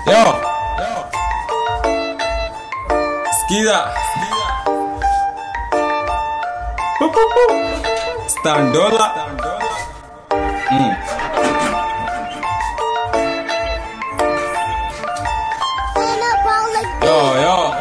Yo. Sikiza. Standola. Mm. Yo, yo.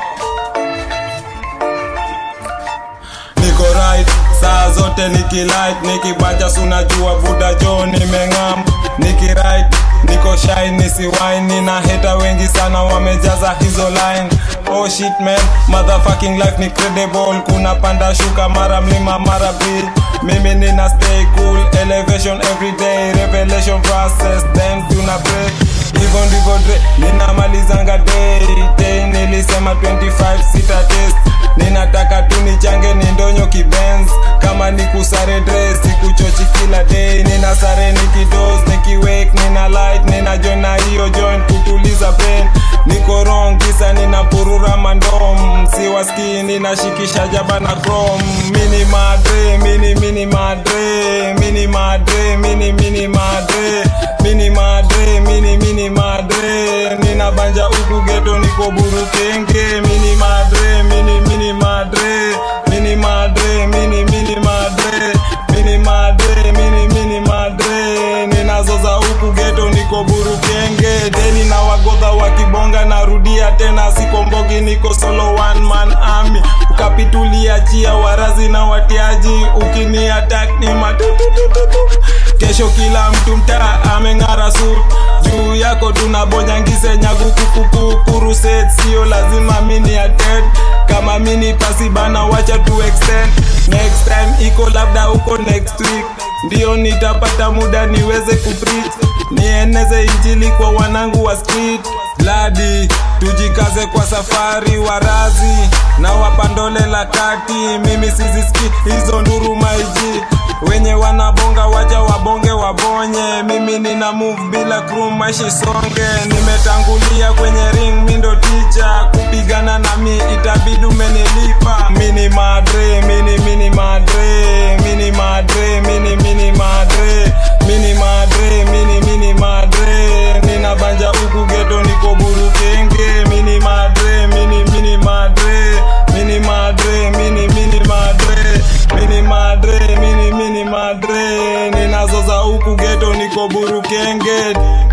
Niko right saa zote nikilight nikibaja sunajua buda jo nimeng'am nikiright niko shy nisiwine na heta wengi sana wamejaza hizo line oh shit man motherfucking life ni credible kuna panda shuka mara mlima mara beat mimi nina stay cool elevation everyday revelation verses then tuna break hivyo ndivyo dre ninamalizanga day day nilisema 25 sita test ninataka tu nichange ni ndonyo kibenz kama ni kusare dress sikuchochi kila day nina sare nikidos nikiwake nina light nina join na hiyo joint kutuliza brain niko wrong kisa nina purura mandom siwaski ninashikisha jaba na chrome mini madre mini mini madre mini madre mini mini madre mini madre mini mini madre nina banja huku geto niko burukenge mini madre mini mini madre mini madre mini mini madre mini madre mini mini madre ninazoza huku geto niko burukenge deni na wagodha wakibonga narudia tena sikombogi niko solo one man army ukapitulia chia warazi na watiaji ukini attack ni matututututu kesho kila mtu mtaa ameng'ara suit juu yako tunabonyangise nyagu kukuku kuruset sio lazima mini attend kama mini pasi bana wacha tu extend next time iko labda uko next week ndio nitapata muda niweze kupreach nieneze injili kwa wanangu wa street bladi tujikaze kwa safari warazi na wapandole la kati mimi siziski hizo nduru maiji wenye wanabonga waja wabonge wabonye mimi nina move bila crew mashi songe nimetangulia kwenye ring mindo ticha kupigana na mi itabidi umenilipa mini madre mini mini madre mini madre mini mini madre mini madre mini mini madre nina banja huku geto niko burukenge mini madre mini mini madre mini madre mini mini madre mini madre mini mini madre ninazoza huku geto niko burukenge